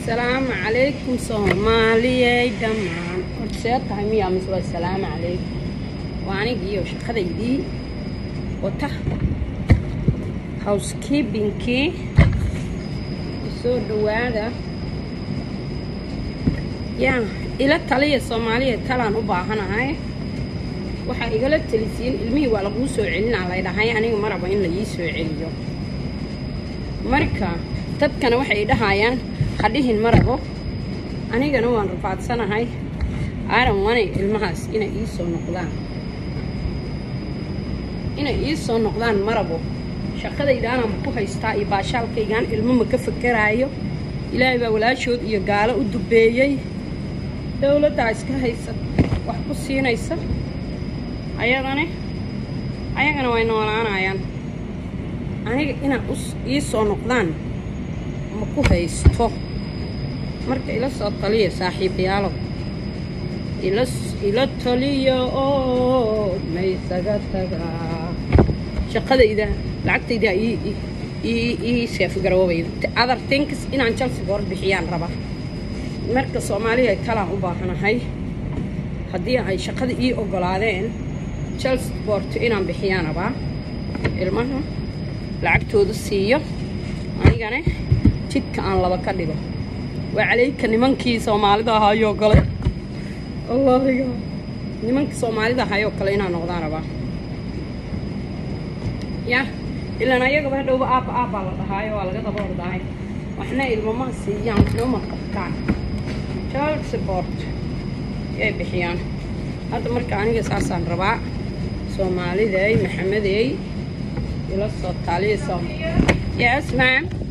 asalaamu calaykum soomaaliyey dhammaan horta see tahay miyaa mise waa asalaamu calaykum waa anigiiyo shaqadaydii wata housekeepingkii soo dhawaada yaa ila taliya soomaaliya talaan u baahanahay waxaa igala talisiin ilmihii waa laguu soo celinaa lay dhahay aniga ma rabo in la ii soo celiyo marka dadkana waxay dhahayaan hadhihin ma rabo anigana waan rafaadsanahay aaran wanay ilmahaas inay ii soo noqdaan inay ii soo noqdaan ma rabo shaqadaydaanaan ku haystaa iyo baashaalkaygaan ilmo ma ka fakaraayo ilaahay baa walaashood iyo gaalo u dubeeyey dowladdaa iska haysa wax ku siinaysa ayagana ayagana way noolaanayaan aniga inaa ii soo noqdaan ma ku haysto marka ila soo taliya saaxiibayaalo ila taliya oo maysaga tagaa shaqadayda lacagtayda ii seefgaroobayda other things inaan jalsi goor bixiyaan raba marka soomaaliya talaan u baahanahay haddii ay shaqada ii ogolaadeen chelse boorto inaan bixiyaan rabaa ilmaha lacagtooda siiyo anigana jidka aan laba ka dhigo waa calayka nimankii soomaalida ahaayoo kale allahiga nimankii soomaalida ahaayoo kale inaan noqdaan rabaa ya ilaan ayagaba hadhowba aabba aabbaa la dhahaayo waa laga daba ordahay waxna ilmama siiyaan waxnama qabtaan chelse boort yay bixiyaan hadda marka aniga saasaan rabaa soomaaliday maxamedey ila soo taaliya yes ma'am